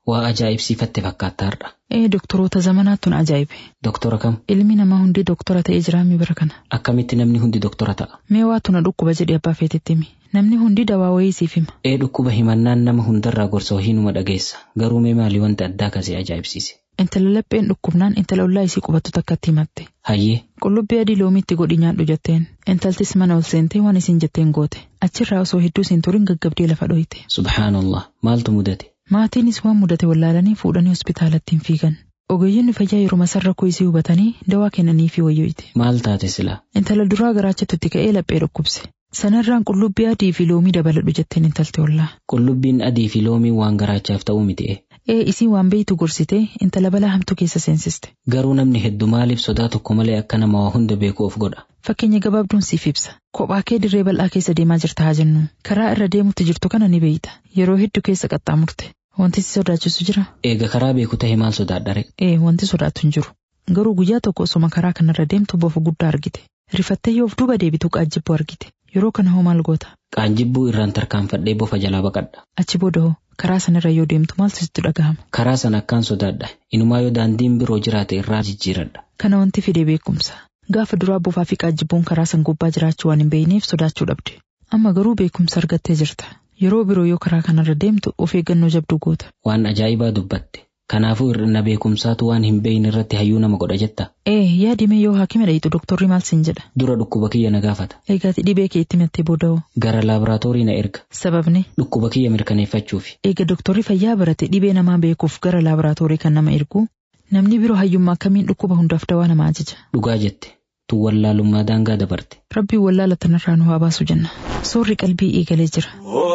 Waa ajaa'ibsiifatte fakkaataarra. Ee doktoroota zamanaattuun ajaa'ibe. Doktora kam? Ilmi namaa hundi doktora ta'ee jiraami bara kana. Akkamitti namni hundi doktora ta'a? Mee waatu na dhukkuba jedhee abbaa feetetti himi. Namni hundi dawaa wayii siif hima. Ee dhukkuba himannaan nama hundarraa gorsa wahiinuma dhageessa. Garuu mee maalii wanta addaa kasee ajaa'ibsiise? Intala lapheen dhukkubnaan intala ollaa isii qubatu takkatti himatte. Hayyee Qullubbii adii loomiitti godhi nyaadhu jetteen. Intaltis mana ol seentee waan isin jetteen goote. Achirraa osoo hedduu siin turin gaggabdee lafa dhoyite. subhaanallah maaltu mudate? Maatiinis waan mudate wallaalanii fuudhanii hospitaalatti hin fiigan. Ogeeyyiin fayyaa yeroo masarra isii hubatanii dawaa kennaniifi wayyoite. Maal taate silaa? Intala duraa garaachatutti ka'ee laphee dhukkubse. Sanarraan qullubbii adii fi loomii dabaladhu jetteen intalti ollaa. Qullubbiin adii fi loomiin waan garaachaaf ta'uu miti. Ee isii waan beeytu gorsitee intala balaa hamtuu keessa seensiste. Garuu namni hedduu maaliif sodaa tokko malee akka nama waa hunda beeku of godha? Fakkeenya gabaabduun siif ibsa. Kophaa kee dirree bal'aa keessa deemaa jirta haa jennu. Karaa irra deemutti jirtu kana ni beeyta. Yeroo hedduu keessa qaxxaamurte. Wanti si sodaachisu jira? Eega karaa beeku ta'e maal sodaadhare? Ee wanti sodaatu hin jiru. Garuu guyyaa tokko osoma karaa kanarra deemtu bofa guddaa argite. Rifattee yoo of duuba deebitu qaajjibboo argite. Yeroo kana hoo maal goota? Qaanjibbuu irraan tarkaanfadhee bofa jalaa baqadha. Achi booda hoo karaa sanarra yoo deemtu maal sitti dhagahama? Karaa sana akkaan sodaadha. Inumaa yoo daandiin biroo jiraate irraa jijjiiradha. Kana wanti fide beekumsa. Gaafa duraa bofaa fi qaajjibboon karaa san gubbaa jiraachuu waan hin beeyneef sodaachuu dhabde. Amma garuu beekumsa argattee jirta. Yeroo biroo yoo karaa kanarra deemtu of eeggannoo jabduu goota. Waan ajaa'ibaa dubbatte. Kanaafuu hir'ina beekumsaatu waan hin beeyne irratti hayyuu nama godha jetta. Ee yaadime yoo haakima dhayitu doktorri maal siin jedha? Dura dhukkuba kiyya na gaafata. Eegaati dhibee kee itti mattee booda'oo. Gara laaboraatoorii na erga. Sababni Dhukkuba kiyya mirkaneeffachuufi. eega doktorri fayyaa barate dhibee namaa beekuuf gara laaboraatoorii kan nama ergu namni biroo hayyummaa akkamiin dhukkuba hundaaf dawaa nama ajaja. Dhugaa jette. Tu wallaalummaa daangaa dabarte. Rabbiin wallaala tanarraa nu haa baasu jenna. Soorri qalbii eegalee jira.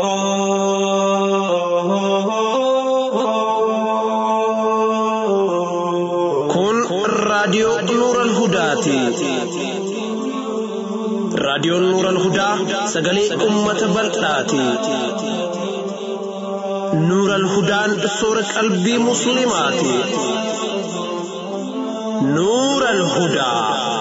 Kun raadiyoo Nuural Hudaati. Raadiyoon Nuural Hudaa sagalee uummata bal'aati. Nuural Hudaan soora qalbii Musliimaati. Nuural Hudaa.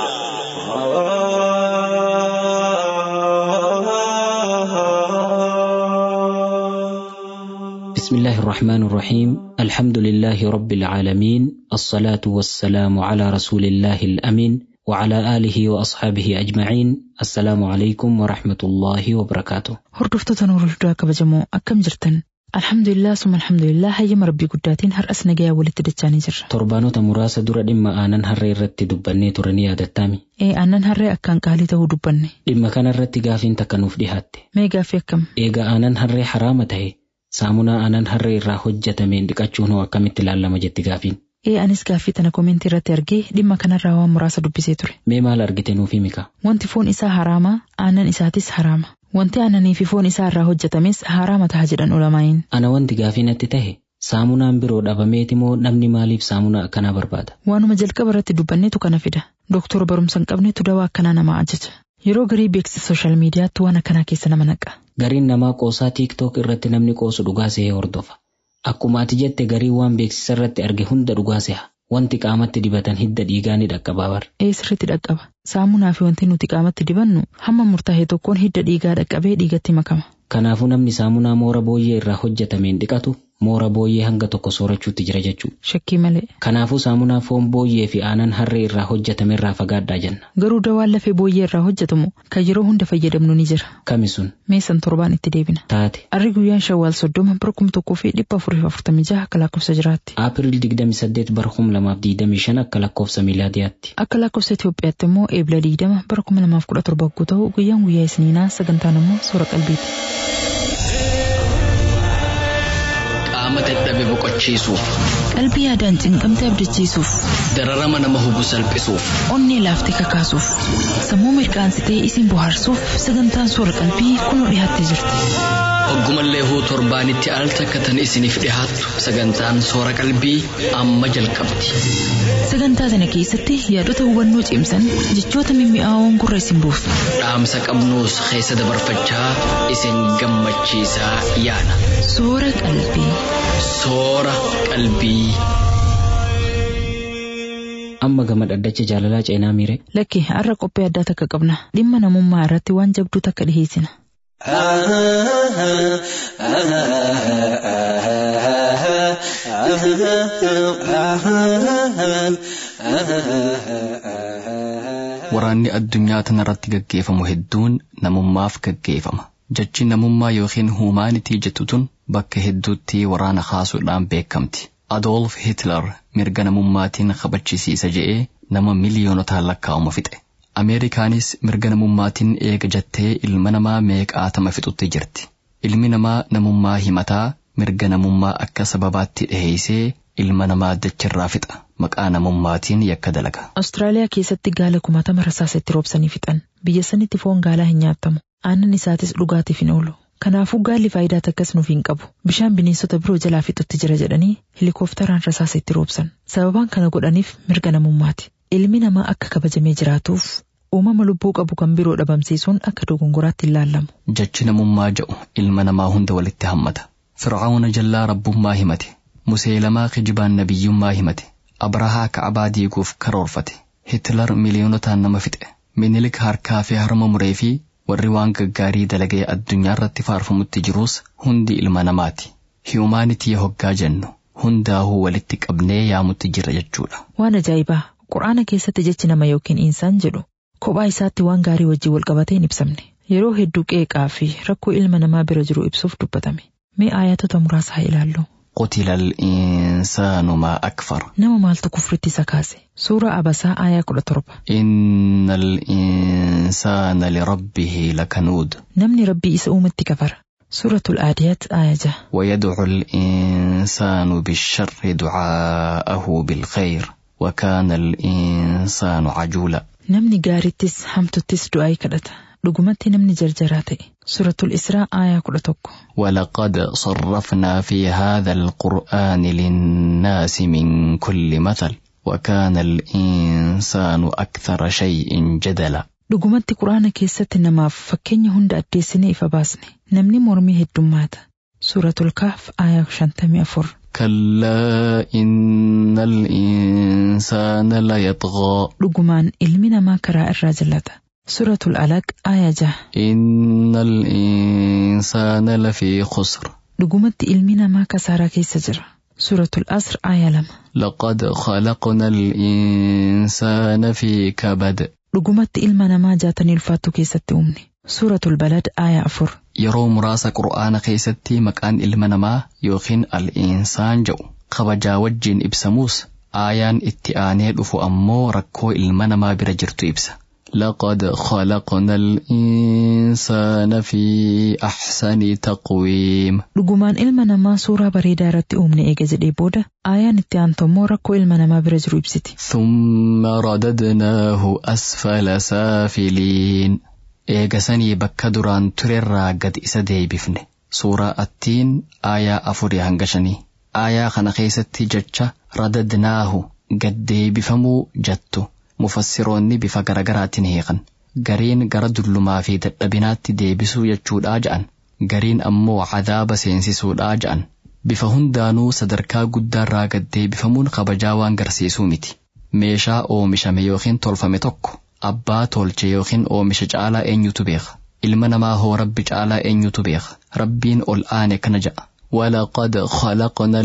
بسم الله الرحمن الرحيم الحمد لله رب العالمين الصلاة والسلام على رسول الله الأمين وعلى آله وأصحابه أجمعين السلام عليكم ورحمة الله وبركاته Hordoftoota Nuurul Hudaa kabajamoo akkam jirtan? Alhamdulillah summa alhamdulillah hayyama rabbii guddaatiin har'as nagayaa walitti dachaanii jirra. torbaanota muraasa dura dhimma aanan harree irratti dubbannee turanii yaadattaami Ee aannan harree akkaan qaalii ta'uu dubbanne. dhimma kana irratti gaafiin takka nuuf dhihaatte Mee gaaffii akkam? eega aanan harree haraama ta'e saamunaa aanan harree irraa hojjetameen dhiqachuun hoo akkamitti ilaalama jetti gaafiin Ee anis gaaffii tana koomentii irratti argee dhimma kanarraa waan muraasa dubbisee ture. mee maal argite nuuf himika Wanti foon isaa haraama, aannan isaatis haraama. Wanti aannanii fi foon isaa irraa hojjetames haraama taha jedhan ulamaa'iin. ana wanti gaafii natti tahe saamunaan biroo dhabameeti moo namni maaliif saamunaa akkanaa barbaada Waanuma jalqaba irratti dubbanneetu kana fida. Doktora barumsa hin qabneetu dawaa akkanaa nama ajaja. Yeroo garii beeksisa sooshaal miidiyaatti waan akkanaa keessa nama naqa. gariin namaa qoosaa tiiktook irratti namni qoosu dhugaa sehee hordofa akkuma ati jette garii waan beeksisa irratti arge hunda dhugaa seha wanti qaamatti dibatan hidda dhiigaa ni dhaqqabaa bar Ee sirriitti dhaqqaba. Saamunaa fi wanti nuti qaamatti dibannu hamma murtaa'e tokkoon hidda dhiigaa dhaqqabee dhiigatti makama. kanaafuu namni saamunaa moora booyyee irraa hojjetameen dhiqatu moora booyyee hanga tokko soorachuutti jira jechuudha Shakkii malee. kanaafuu saamunaa foon booyyee fi aanan harree irraa hojjetame irraa fagaadhaa jenna Garuu dawaan lafee booyyee irraa hojjetamu kan yeroo hunda fayyadamnu ni jira. kami sun Meesan torbaan itti deebina. taate Arri guyyaan shawwaal soddoma bara kuma tokkoo fi dhibba afurii fi afurtamii jaha akka lakkoofsa jiraatti. Aapiriil 28 bara 2025 akka lakkoofsa miilaadiyaatti. Akka lakkoofsa Itoophiyaatti immoo eebila digdama bara kuma lamaaf kudha torba yoo ta'u guyyaan guyyaa isniinaa sagantaan immoo soora qalbiiti. qaama dadhabe boqochiisuuf Qalbii yaadaan cinqamte abdachiisuuf, dararama nama hubu salphisuuf onnee laaftee kakaasuuf, sammuu mirkaansitee isin bohaarsuuf sagantaan soora qalbii kunoo dhiyaattee jirti. hoggumallee huu torbaanitti al takka tan isiniif dhihaattu sagantaan soora qalbii amma jalqabdi Sagantaa sana keessatti yaadota hubannoo cimsan jechoota mimmi'aawoon gurra isin buusu. dhaamsa qabnuus keessa dabarfachaa isin gammachiisaa yaana Soora qalbii. soora qalbii. Amma gama dhaddacha jaalalaa ceenaa miire. Lakki har'a qophii addaa takka qabna. Dhimma namummaa irratti waan jabduu takka dhiheessina. Waraanni addunyaa tanarratti gaggeeffamu hedduun namummaaf gaggeeffama. Jechi namummaa yookiin huumaanitii jettu tun bakka hedduutti waraana kaasuudhaan beekamti. Adolf Hitler mirga namummaatiin kabachisiisa je'ee nama miliyoonotaan lakkaa'uma fixe. Ameerikaanis mirga namummaatiin eega jettee ilma namaa meeqaatama fixutti jirti. Ilmi namaa namummaa himataa mirga namummaa akka sababaatti dhiheessee ilma namaa dachirraa fixa. Maqaa namummaatiin yakka dalaga. Awustiraaliyaa keessatti gaala kumaatama rasaasatti roobsanii fixan. Biyya sanitti foon gaalaa hin nyaatamu. Aannan isaatis dhugaatiif hin oolu. Kanaafuu gaalli faayidaa takkas nuuf hin qabu. Bishaan bineensota biroo jalaa fixutti jira jedhanii helikoophteraan rasaasa itti roobsan. Sababaan kana godhaniif mirga namummaati. Ilmi namaa akka kabajamee jiraatuuf uumama lubbuu qabu kan biroo dhabamsiisuun akka dogongoraatti hin laallamu. Jechi namummaa jedhu ilma namaa hunda walitti hammata. Fircauna jallaa rabbummaa himate. Museelamaa kijibaan nabiyyummaa himate. Abrahaa ka'abaa diiguuf karoorfate. Hitler miliyoonotaan nama fixe. Minilik harkaa fi harma muree fi warri waan gaggaarii dalagee addunyaa irratti faarfamutti jirus hundi ilma namaati. Hiyumaanitii hoggaa jennu hundaahuu walitti qabnee yaamutti jira jechuudha. Waan ajaa'ibaa! Quraana keessatti jechi nama yookiin insaan jedhu kophaa isaatti waan gaarii wajjin wal qabatee hin ibsamne. Yeroo hedduu qeeqaa fi rakkoo ilma namaa bira jiru ibsuuf dubbatame. Mee aayatota muraasa haa ilaallu. قتل الإنسان ما أكفر Nama maaltu kufritti isa kaase? Suura Abasaa aayaa kudha torba. إن الإنسان لربه لكنود Namni rabbii isa uumetti kafara. Suuratul Aadiyaat aayaa jaha. ويدعو الإنسان بالشر دعاءه بالخير وكان الإنسان عجولا Namni gaarittis hamtuttis du'aa kadhata. Dhugumatti namni jarjaraa ta'e. Suuratul Israa aayaa kudha tokko. ولقد صرفنا في هذا القرآن للناس من كل مثل وكان الإنسان أكثر شيء جدلا Dhugumatti quraana keessatti namaaf fakkeenya hunda addeessinee ifa baasne. Namni mormii heddummaata. Suuratul Kaaf aayaa shantamii afur. كلا إن الإنسان ليطغى Dhugumaan ilmi namaa karaa irraa jallata. Suuratul Alaq aayaa jaha. إن الإنسان لفي خسر Dhugumatti ilmi namaa kasaaraa keessa jira. Suuratul Asr aayaa lama. لقد خلقنا الإنسان في كبد Dhugumatti ilma namaa jaatanii ulfaattuu keessatti uumne. Suuratul Balad aayaa afur. yeroo muraasa qur'aana keessatti maqaan ilma namaa yookiin al-insaan jedhu kabajaa wajjiin ibsamuus aayaan itti aanee dhufu ammoo rakkoo ilma namaa bira jirtu ibsa. لقد خلقنا الإنسان في أحسن تقويم Dhugumaan ilma namaa suuraa bareedaa irratti uumne eega jedhee booda aayaan itti aantu immoo rakkoo ilma namaa bira jiru ibsiti. ثم رددناه أسفل سافلين eegasanii bakka duraan turerraa gad isa deebifne suuraa attiin aayaa afurii hanga shanii aayaa kana keessatti jecha radadnaahu gad deebifamuu jettu mufassiroonni bifa garagaraatiin hiikan gariin gara dullumaa fi dadhabinaatti deebisuu jechuudhaa ja'an gariin ammoo cadaaba seensisuudhaa ja'an bifa hundaanuu sadarkaa guddaarraa gad deebifamuun kabajaa waan garsiisuu miti meeshaa oomishame yookiin tolfame tokko abbaa tolche yookiin oomisha caalaa eenyutu beeka ilma namaa hoo rabbi caalaa eenyutu beeka rabbiin ol aane kana ja'a ولقد خلقنا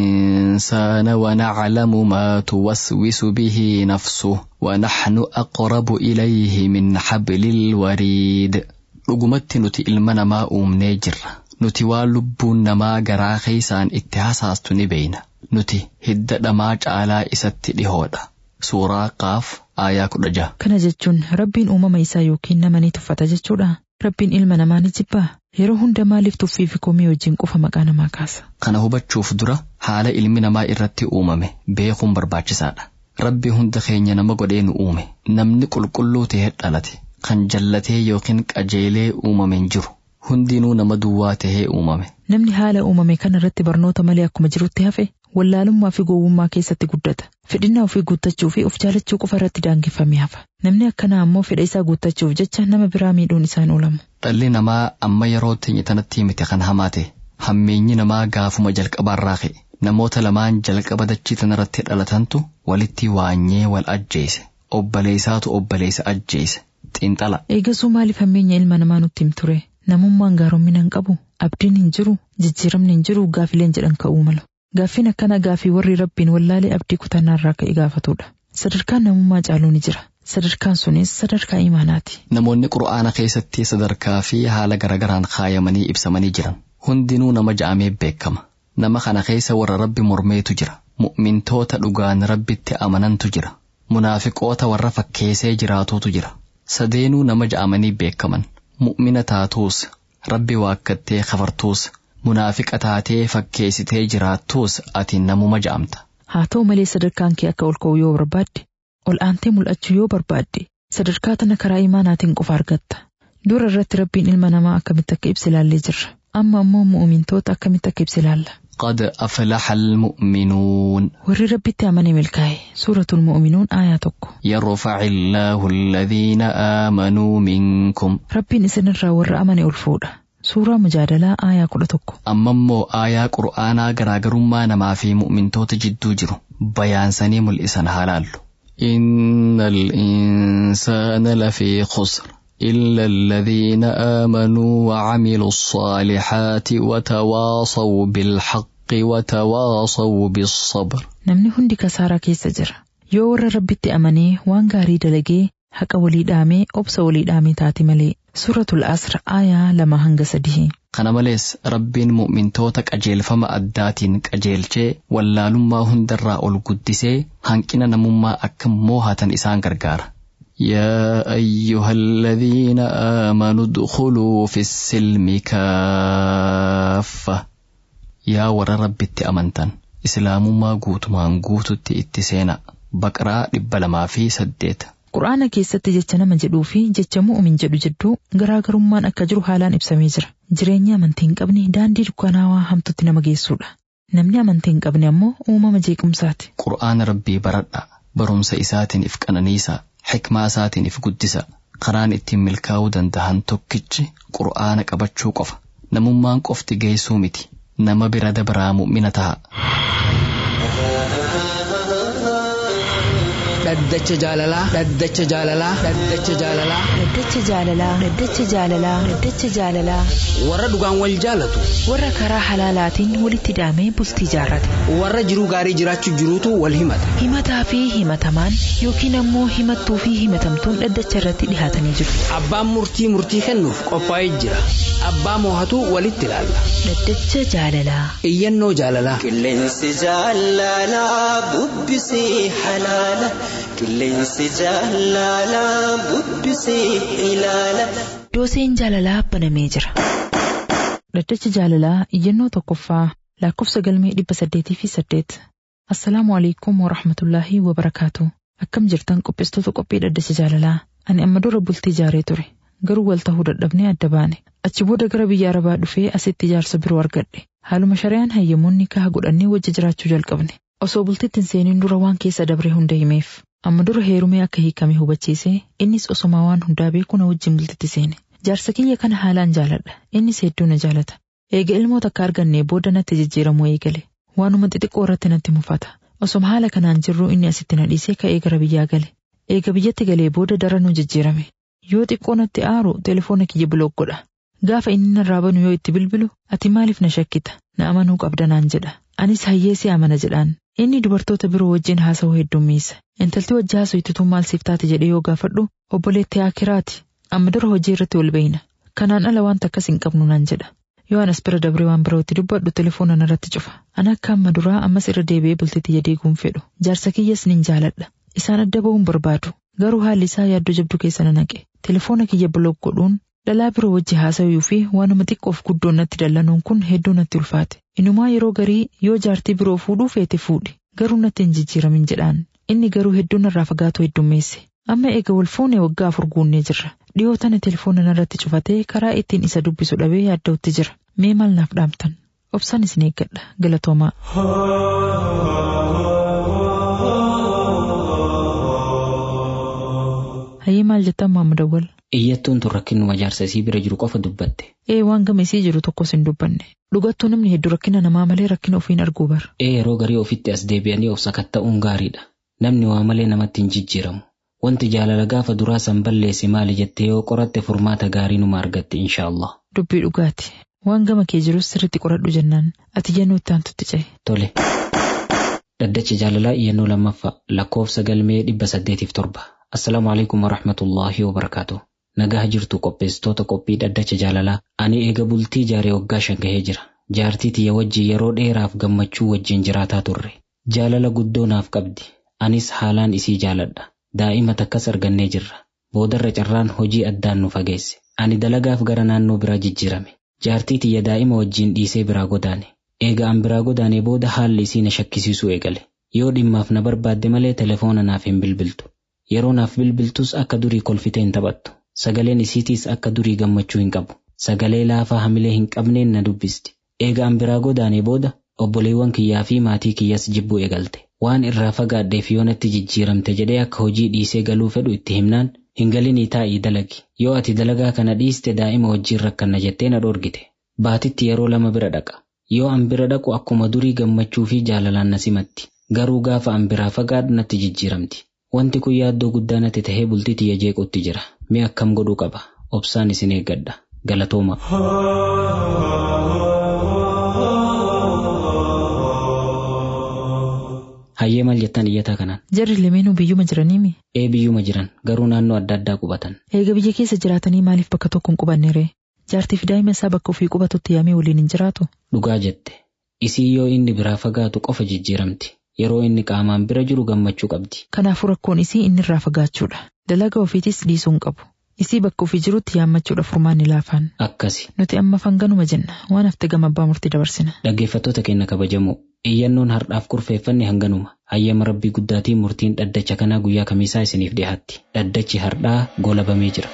الإنسان ونعلم ما توسوس به نفسه ونحن أقرب إليه من حبل الوريد dhugumatti nuti ilma namaa uumnee jirra nuti waan lubbuun namaa garaa keeysaan itti hasaastu ni beeyna nuti hidda dhamaa caalaa isatti dhihoodha suuraa qaaf aayaa kudha jaha Kana jechuun rabbiin uumama isaa yookiin nama ni tuffata jechuudha. Rabbiin ilma namaa ni jibbaa. Yeroo hunda maaliif tuffii fi komii wajjin qofa maqaa namaa kaasa? kana hubachuuf dura haala ilmi namaa irratti uumame beekuun barbaachisaadha rabbi hunda keenya nama godhee nu uume namni qulqulluu ta'ee dhalate kan jallatee yookiin qajeelee uumame hin jiru hundinuu nama duwwaa ta'ee uumame Namni haala uumame kana irratti barnoota malee akkuma jirutti hafe wallaalummaa fi gowwummaa keessatti guddata. Fedhinnaa ofii guuttachuu fi of jaalachuu qofa irratti daangeffamee hafa. Namni akkanaa ammoo fedha isaa guuttachuuf jecha nama biraa miidhuun isaan oolamu. dhalli namaa amma yeroo teenya tanatti miti kan hamaate hammeenyi namaa gaafuma jalqabaarraa ka'e namoota lamaan jalqaba dachii tanarratti dhalatantu walitti waanyee wal ajjeese obboleessaatu obboleessa ajjeese xiinxala Eegasuu maaliif hammeenya ilma namaa nutti him ture? Namummaan gaaromina hin qabu. Abdiin hin jiru, jijjiiramni hin jiru, gaafileen jedhan ka'uu malu. Gaaffiin akkana gaaffii warri rabbiin wallaalee abdii kutannaarraa ka'e gaafatudha. Sadarkaan namummaa caaluu ni jira. Sadarkaan sunis sadarkaa imaanaati. Namoonni qura'aana keessatti sadarkaa fi haala garagaraan kaayamanii ibsamanii jiran hundinuu nama ja'amee beekama. Nama kana keessa warra rabbi mormeetu jira. Mu'mintoota dhugaan rabbitti amanantu jira. Munaafiqoota warra fakkeessee jiraatutu jira. Sadeenuu nama ja'amanii beekaman. Mu'mina taatuus, rabbi waakkattee kafartuus, munaafiqa taatee fakkeessitee jiraattuus ati namuma ja'amta. Haa ta'u malee sadarkaan kee akka ol ka'u yoo barbaadde, ol aantee mul'achuu yoo barbaadde, sadarkaa tana karaa imaanaatiin qofa argatta. Dura irratti rabbiin ilma namaa akkamitti akka ibsa ilaallee jirra. Amma ammoo mu'umintoota akkamitti akka ibsa ilaalla. قد أفلح المؤمنون Warri rabbitti amane milkaa'e suuratul mu'uminuun aayaa tokko. يرفع الله الذين آمنوا منكم Rabbiin isinirraa warra amane ol fuudha. Suuraa mujaadalaa aayaa kudha tokko. amma immoo aayaa qur'aanaa garaagarummaa namaa fi mu'mintoota jidduu jiru bayaansanii mul'isan haa laallu. إن الإنسان لفي خسر إلا الذين آمنوا وعملوا الصالحات وتواصوا بالحق وتواصوا بالصبر Namni hundi kasaaraa keessa jira. Yoo warra rabbitti amanee waan gaarii dalagee haqa walii dhaamee obsa walii dhaamee taate malee. Suuratul Asr aayaa lama hanga sadii. Kana malees rabbiin mu'mintoota qajeelfama addaatiin qajeelchee wallaalummaa hundarraa ol guddisee hanqina namummaa akka moohatan isaan gargaara. يا أيها الذين آمنوا ادخلوا في السلم كافة يا ور ربي أمنتن إسلام ما قوت ما قوت اتسينا بقرا لبلما في سديت Qur'aana keessatti jecha nama jedhuu fi jecha mu'umin jedhu jidduu garaagarummaan akka jiru haalaan ibsamee jira. Jireenya amantii hin qabne daandii dukkanaawaa hamtutti nama geessudha. Namni amantii hin qabne ammoo uumama jeequmsaati. qur'aana rabbii baradha barumsa isaatiin if qananiisa xikmaa isaatiin if guddisa karaan ittiin milkaa'uu danda'an tokkichi qur'aana qabachuu qofa namummaan qofti geessuu miti nama bira dabraa mu'mina ta'a dhaddacha jaalalaa dhaddacha jaalalaa dhaddacha jaalalaa Dhaddacha jaalalaa Dhaddacha jaalalaa Dhaddacha jaalalaa warra dhugaan wal jaalatu Warra karaa halaalaatiin walitti hidhamee bultii jaarrate. warra jiruu gaarii jiraachuu jiruutu wal himata Himataa fi himatamaan yookiin ammoo himattuu fi himatamtuun dhaddacha irratti dhihaatanii jiru. abbaan murtii murtii kennuuf qophaa'ee jira abbaa moohatu walitti ilaalla Dhaddacha jaalalaa. iyyannoo jaalalaa Qilleensi jaalalaa bubbisee halaala. Qilleensi jaalalaa bubbisee ilaala. Dooseen jaalalaa banamee jira. Dhaddacha jaalalaa iyyannoo tokkoffaa lakkoofsa galmee dhibba saddeetii fi saddeet. Assalaamu alaikum wa rahmatullaahi wa barakaatu. Akkam jirtan qopheessitoota qophii dhaddacha jaalalaa. Ani amma dura bultii jaaree ture. Garuu wal tahuu dadhabnee adda baane. Achi booda gara biyya arabaa dhufee asitti ijaarsa biroo argadhe. Haaluma shari'aan hayyamoonni kaha godhannee wajji jiraachuu jalqabne. Osoo bultitti hin seeniin dura waan keessa dabre hunda himeef. Amma dura heerumee akka hiikame hubachiisee innis osoma waan hundaa beeku na wajjin bultitti seene. Jaarsa kiyya kana haalaan jaaladha. Innis hedduu na jaalata. Eega ilmoo takka argannee booda natti jijjiiramuu eegale. Waanuma xixiqqoo irratti natti mufata. Osoma haala kanaan jirru inni asitti na dhiisee ka'ee gara biyyaa gale. Eega biyyatti galee booda daranuu jijjiirame. Yoo xiqqoo natti aaru telefoona kiyya bilook godha. Gaafa inni narraa banu yoo itti bilbilu ati maaliif na shakkita na amanuu qabda naan jedha. Anis hayyeessi amana jedhaan. Inni dubartoota biroo wajjin haasa'uu heddummiisa. Intalti wajji haasa'u maal siif taate jedhee yoo gaafadhu obboleettii Akiraati. Amma dura hojii irratti wal beeyna. Kanaan ala wanta akkas hin qabnu naan jedha. Yoo anas bira dabree waan birootti dubbadhu telefoona narratti cufa. Ana akka amma duraa ammas irra deebi'ee bultitti jadeeguun fedhu. Jaarsa kiyyas nin jaaladha. Isaan adda ba'uun barbaadu. Garuu haalli isaa yaaddoo jabduu keessa na naqe. Telefoona kiyya bilook godhuun dhalaa biroo wajji haasa'uu fi waanuma xiqqoof guddoon natti dallanuun kun hedduu natti ulfaate. Inumaa yeroo garii yoo jaartii biroo fuudhuu feete fuudhi. Garuu natti hin jijjiiramin jedhaan. Inni garuu hedduu narraa fagaatu heddummeesse. Amma eega wal fuunee waggaa afur guunnee jirra. Dhiyoo tana telefoona narratti cufatee karaa ittiin isa dubbisu dhabee yaadda'utti jira. Mee maal naaf dhaamtan? Obsaan isin eeggadha. Galatoomaa. Hayyee maal jettan Muhammad Awwal? Iyyattuun tun rakkinuma jaarsa isii bira jiru qofa dubbatte. Ee waan gama isii jiru tokkos hin dubbanne. Dhugattuu namni hedduu rakkina namaa malee rakkina ofiin arguu bara. Ee yeroo garii ofitti as deebi'anii of sakatta'uun gaariidha. Namni waa malee namatti hin jijjiiramu. Wanti jaalala gaafa duraa san balleesse maali jettee yoo qoratte furmaata gaarii numa argatte inshaallah. Dubbii dhugaati. Waan gama kee jirus sirriitti qoradhu jennaan ati jennuu itti aantutti ce'e. Tole. Dhaddacha jaalalaa iyyannoo lammaffaa lakkoofsa galmee dhibba saddeetiif torba. Assalaamu alaikum warahmatullaahi wabarakaatu. Nagaa jirtu qopheessitoota qophii dhaddacha jaalalaa. Ani eega bultii jaaree waggaa shan gahee jira. Jaartii tiyya wajjin yeroo dheeraaf gammachuu wajjin jiraataa turre. Jaalala guddoo naaf qabdi. Anis haalaan isii jaaladha. Daa'ima takkas argannee jirra. Boodarra carraan hojii addaan nu fageesse. Ani dalagaaf gara naannoo biraa jijjiirame. Jaartii tiyya daa'ima wajjin dhiisee biraa godaane. Eega an biraa godaanee booda haalli isii na shakkisiisuu eegale. Yoo dhimmaaf na barbaadde malee telefoona naaf hin bilbiltu. Yeroo naaf bilbiltus akka durii kolfitee hin taphattu. Sagaleen isiitiis akka durii gammachuu hin qabu. Sagalee laafaa hamilee hin qabneen na dubbisti. Eega an biraa godaanee booda obboleewwan kiyyaa fi maatii kiyyas jibbuu eegalte. Waan irraa fagaadheef yoo natti jijjiiramte jedhee akka hojii dhiisee galuu fedhu itti himnaan hin galinii taa'ii dalagi. Yoo ati dalagaa kana dhiiste daa'ima wajjin rakkanna jettee na dhorgite. Baatitti yeroo lama bira dhaqa. Yoo an bira dhaqu akkuma durii gammachuu fi jaalalaan na simatti. Garuu gaafa an biraa fagaadhu natti jijjiiramti. Wanti kun yaaddoo guddaa natti tahee bultii tiyya jeequtti jira. Mee akkam godhuu qaba? Obsaan isin eeggadha. Galatooma. Hayyee maal jettan iyyataa kanaan? Jarri lameenuu biyyuma jiraniimi. Ee biyyuma jiran garuu naannoo adda addaa qubatan. Eega biyya keessa jiraatanii maaliif bakka tokko hin qubanne ree? Jaartii fi daa'ima isaa bakka ofii qubatutti yaamee waliin hin jiraatu. Dhugaa jette. Isii yoo inni biraa fagaatu qofa jijjiiramti. Yeroo inni qaamaan bira jiru gammachuu qabdi. Kanaafuu rakkoon isii inni irraa fagaachuudha. Dalagaa ofiitis dhiisuu hin qabu. Isii bakka ofii jirutti yaammachuudha furmaanni laafaan. Akkasi. Nuti amma fanganuma jenna waan hafte gama abbaa murtii dabarsina. Dhaggeeffattoota keenya kabajamoo iyyannoon har'aaf kurfeeffanne hanganuma hayyama rabbii guddaatiin murtiin dhaddacha kanaa guyyaa kamiisaa isiniif dhiyaatti dhaddachi har'aa golabamee jira.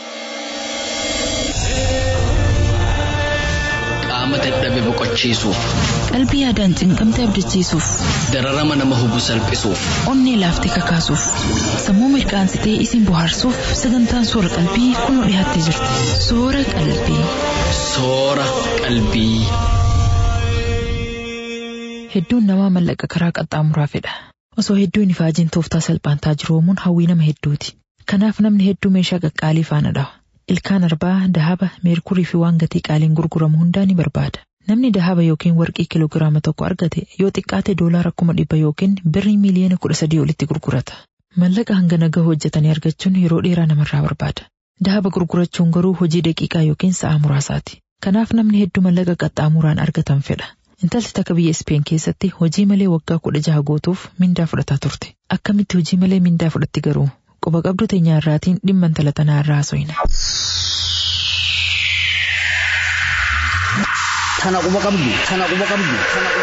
Qaama dadhabe boqochiisuuf, Qalbii yaadaan cinqamte abdachiisuuf, dararama nama hubu salphisuuf, onnee laaftee kakaasuuf, sammuu mirqaansitee isin bohaarsuuf sagantaan soora qalbii kunoo dhiyaattee jirti. Soora qalbii. soora qalbii. Hedduun namaa mallaqa karaa qaxxaamuraa fedha. Osoo hedduun ifaajiin tooftaa salphaantaa jiroomuun hawwii nama hedduuti. Kanaaf namni hedduu meeshaa qaqqaalii faana dhawa. Ilkaan arbaa, dahaba, meerkurii fi waan gatii qaaliin gurguramu hundaa ni barbaada. Namni dahaba yookiin warqii kiloogiraama tokko argate yoo xiqqaate doolaara kuma dhibba yookiin birrii miiliyoona kudha sadii olitti gurgurata. Mallaqa hangana gahu hojjetanii argachuun yeroo dheeraa namarraa barbaada. Dahaba gurgurachuun garuu hojii daqiiqaa yookiin sa'a muraasaati. Kanaaf namni hedduu mallaqa qaxxaamuraan argatan fedha. Intalli takka biyya Ispeen keessatti hojii malee waggaa kudha jaha gootuuf mindaa fudhataa turte. Akkamitti hojii malee mindaa fudhatti garuu? Quba qabdu teenyaa irraatiin dhimma intala tanaa irraa haasofna. Tana quba qabdu. Tana quba qabdu.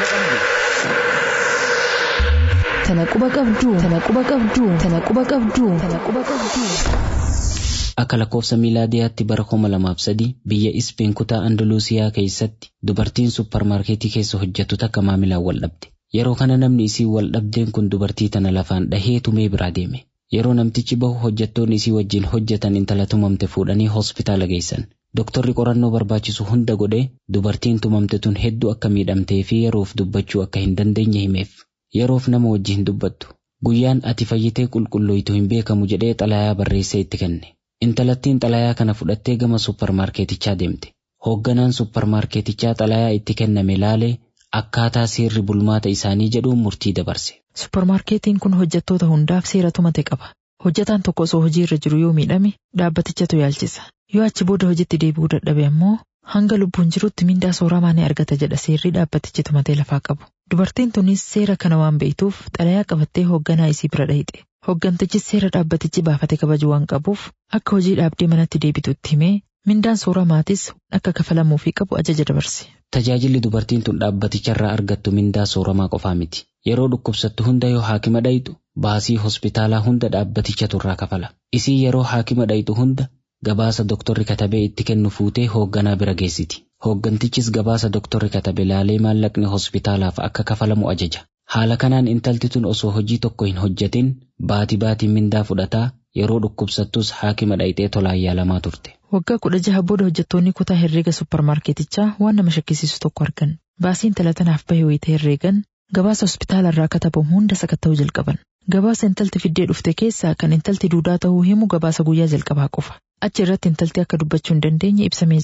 Tana quba qabdu. Tana quba qabdu. Tana quba qabdu. Tana quba qabdu. Tana quba qabdu. Akka lakkoofsa miilaadiyaatti bara kuma lamaaf sadii biyya Ispeen kutaa Andaluusiyaa keessatti dubartiin supparmaarkeetii keessa hojjettu takka maamilaan wal dhabde. Yeroo kana namni isii wal dhabdeen kun dubartii tana lafaan dhahee tumee biraa deeme. Yeroo namtichi bahu hojjettoonni isii wajjin hojjetan intala tumamte fuudhanii hospitaala geessan. Doktorri qorannoo barbaachisu hunda godhee dubartiin tumamte tun hedduu akka miidhamtee fi yeroof dubbachuu akka hin dandeenye himeef. Yeroof nama wajjin dubbattu. Guyyaan ati fayyitee qulqullooytu hin beekamu jedhee xalayaa barreessee itti kenne. Intalattiin xalayaa kana fudhattee gama supparmaarkeetichaa deemte. Hoogganaan supparmaarkeetichaa xalayaa itti kenname laalee akkaataa seerri bulmaata isaanii jedhuun murtii dabarse. Supparmaarkeetiin kun hojjettoota hundaaf seera tumate qaba. Hojjetaan tokko osoo hojii irra jiru yoo miidhame dhaabbatichatu yaalchisa. Yoo achi booda hojiitti deebi'uu dadhabe ammoo hanga lubbuun jirutti mindaa sooramaa ni argata jedha seerri dhaabbatichi tumatee lafaa qabu. Dubartiin tunis seera kana waan beektuuf xalayaa qabattee hoogganaa isii bira dhayxe. Hooggantichis seera dhaabbatichi baafate kabaju waan qabuuf akka hojii dhaabdee manatti deebitu itti himee mindaan sooramaatis akka kafalamuufii qabu ajaja dabarse. Tajaajilli dubartiin tun dhaabbaticharraa argattu mindaa sooramaa qofaa miti. Yeroo dhukkubsattu hunda yoo haakima dhayitu baasii hospitaalaa hunda dhaabbatichatu irraa kafala. Isii yeroo haakima dhayitu hunda gabaasa doktorri katabee itti kennu fuutee hoogganaa bira geessiti. Hooggantichis gabaasa doktorri katabe laalee maallaqni hospitaalaaf akka kafalamu ajaja. Haala kanaan intalti tun osoo hojii tokko hin hojjetin baati baatiin mindaa fudhataa yeroo dhukkubsattus haakima dhayitee tolaan yaalamaa turte. Waggaa kudha jaha booda hojjettoonni kutaa herreega supparmaarkeetichaa waan nama shakkisiisu tokko argan. Baasiin talatanaaf bahe wayita herreegan gabaasa hospitaala irraa katabamu hunda sakatta'uu jalqaban. Gabaasa intalti fiddee dhufte keessaa kan intalti duudaa ta'uu himu gabaasa guyyaa jalqabaa qofa. Achi irratti intalti akka dubbachuu hin dandeenye ibsamee jira.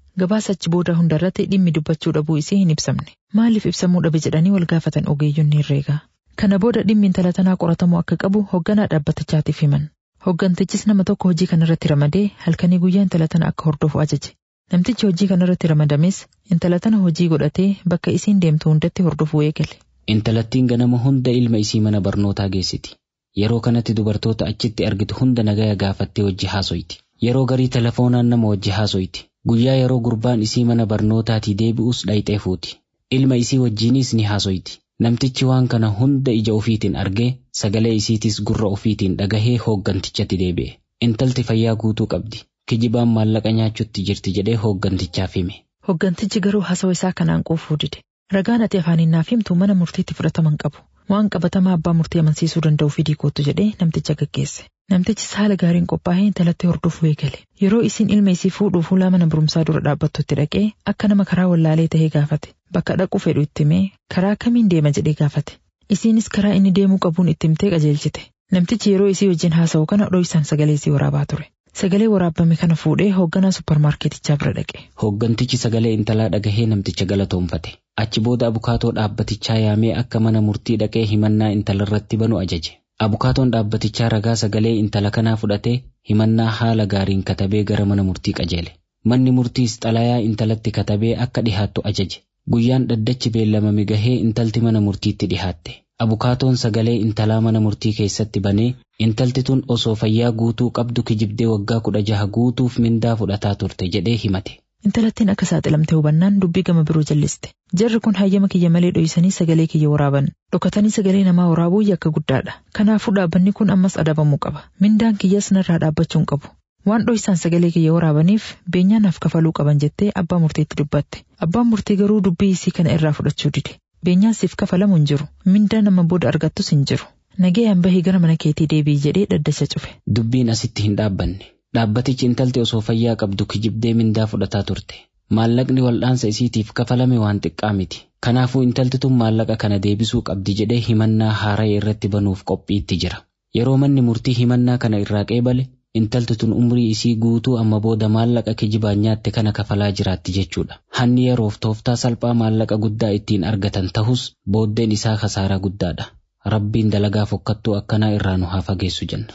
Gabaasa achi booda hundarratti dhimmi dubbachuu dhabuu isii hin ibsamne. Maaliif ibsamuu dhabe jedhanii wal gaafatan ogeeyyonni herreegaa. Kana booda dhimmi intala tanaa qoratamuu akka qabu hoogganaa dhaabbatichaatiif himan. Hooggantichis nama tokko hojii kanarratti ramadee halkanii guyyaa intala tana akka hordofu ajaje. Namtichi hojii kanarratti ramadames intala tana hojii godhatee bakka isiin deemtu hundatti hordofuu eegale. Intalattiin ganama hunda ilma isii mana barnootaa geessiti. Yeroo kanatti dubartoota achitti argitu hunda nagaya gaafattee wajji haasoyti. Yeroo garii telefoonaan nama wajji haasoyti. Guyyaa yeroo gurbaan isii mana barnootaatii deebi'us dhayxee fuuti. Ilma isii wajjiinis ni haasoyti. Namtichi waan kana hunda ija ofiitiin argee sagalee isiitis gurra ofiitiin dhagahee hooggantichatti deebi'e. Intalti fayyaa guutuu qabdi. Kijibaan maallaqa nyaachutti jirti jedhee hooggantichaaf hime. Hooggantichi garuu haasawaa isaa kanaan quufuu dide. Ragaan ati afaaniin naaf himtu mana murtiitti fudhataman qabu. Waan qabatamaa abbaa murtii amansiisuu danda'u fidii kootu jedhee namticha gaggeesse. Namtichis haala gaariin qophaa'ee intalatti hordofuu eegale. Yeroo isiin ilma isii fuudhuuf fuula mana barumsaa dura dhaabbattutti dhaqee akka nama karaa wallaalee tahee gaafate. Bakka dhaqu fedhu itti himee karaa kamiin deema jedhee gaafate. Isiinis karaa inni deemuu qabuun itti himtee qajeelchite. Namtichi yeroo isii wajjin haasa'u kana dho'isaan sagalee isii waraabaa ture. Sagalee waraabame kana fuudhee hoogganaa supparmaarkeetichaa bira dhaqe. Hooggantichi sagalee intalaa dhagahee namticha galatoonfate. Achi booda abukaatoo dhaabbatichaa yaamee akka mana murtii dhaqee himannaa intalarratti banu ajaje. Abukaatoon dhaabbatichaa ragaa sagalee intala kanaa fudhatee himannaa haala gaariin katabee gara mana murtii qajeele. Manni murtiis xalayaa intalatti katabee akka dhihaattu ajaje. Guyyaan dhaddachi beellamame gahee intalti mana murtiitti dhihaatte. Abukaatoon sagalee intalaa mana murtii keessatti banee intalti tun osoo fayyaa guutuu qabdu kijibdee waggaa kudha jaha guutuuf mindaa fudhataa turte jedhee himate. Intalattiin akka saaxilamte hubannaan dubbii gama biroo jalliste. Jarri kun hayyama kiyya malee dho'isanii sagalee kiyya waraaban. Dhokatanii sagalee namaa waraabuu yakka guddaadha. Kanaafuu dhaabbanni kun ammas adabamuu qaba. Mindaan kiyyas narraa dhaabbachuu hin qabu. Waan dho'isaan sagalee kiyya waraabaniif beenyaa naaf kafaluu qaban jettee abbaa murtiitti dubbatte. Abbaan murtii garuu dubbii isii kana irraa fudhachuu dide. Beenyaan siif kafalamu hin jiru. Mindaa nama booda argattus hin jiru. Nagayaan bahii gara mana keetii deebii jedhee dhaddacha cufe. Dubbiin asitti hin dhaabbanne. Dhaabbatichi intalti osoo fayyaa qabdu kijibdee mindaa fudhataa turte. Maallaqni wal'aansa isiitiif kafalame waan xiqqaa miti. Kanaafuu intalti tun maallaqa kana deebisuu qabdi jedhee himannaa haaraa irratti banuuf qophiitti jira. Yeroo manni murtii himannaa kana irraa qeebale intalti tun umrii isii guutuu amma booda maallaqa kijibaan nyaatte kana kafalaa jiraatti jechuudha. Hanni yeroof tooftaa salphaa maallaqa guddaa ittiin argatan tahus booddeen isaa kasaaraa guddaadha. Rabbiin dalagaa fokkattuu akkanaa irraa nu haa fageessu jenna.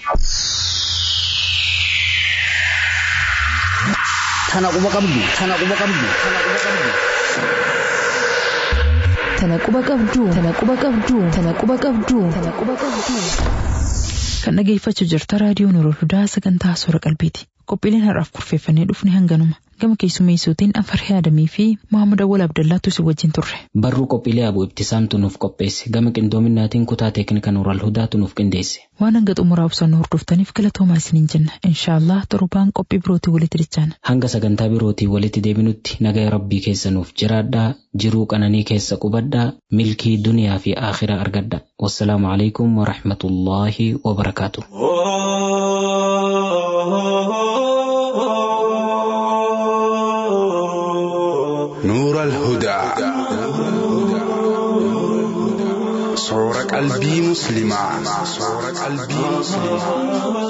Tana quba qabdu, tana quba qabdu, tana quba qabdu. Tana quba qabdu, tana quba qabdu, tana quba qabdu, tana quba qabdu. Kan dhageeffachuu jirta raadiyoo Nuurul Hudaa sagantaa soora qalbiiti. Qophiileen har'aaf kurfeeffannee dhufne hanganuma. Gama keessummeessuutiin Afarhee Adamii fi Muhammad Awwal Abdallaatu si wajjin turre. Barruu qophiilee abu ibtisaamtu nuuf qopheesse. Gama qindoominaatiin kutaa teeknika Nuural Hudaatu nuuf qindeesse. Waan hanga xumuraa ibsannu hordoftaniif galatoomaa isiniin jenna. Inshaallah torbaan qophii birootii walitti dichaana. Hanga sagantaa birootii walitti deebinutti nagaya rabbii keessa nuuf jiraadhaa jiruu qananii keessa qubadhaa milkii duniyaa fi aakhiraa argadha. Wassalaamu alaikum wa rahmatullaahi wa barakaatu. نور الهدى صور قلبي مسلما صور قلبي مسلما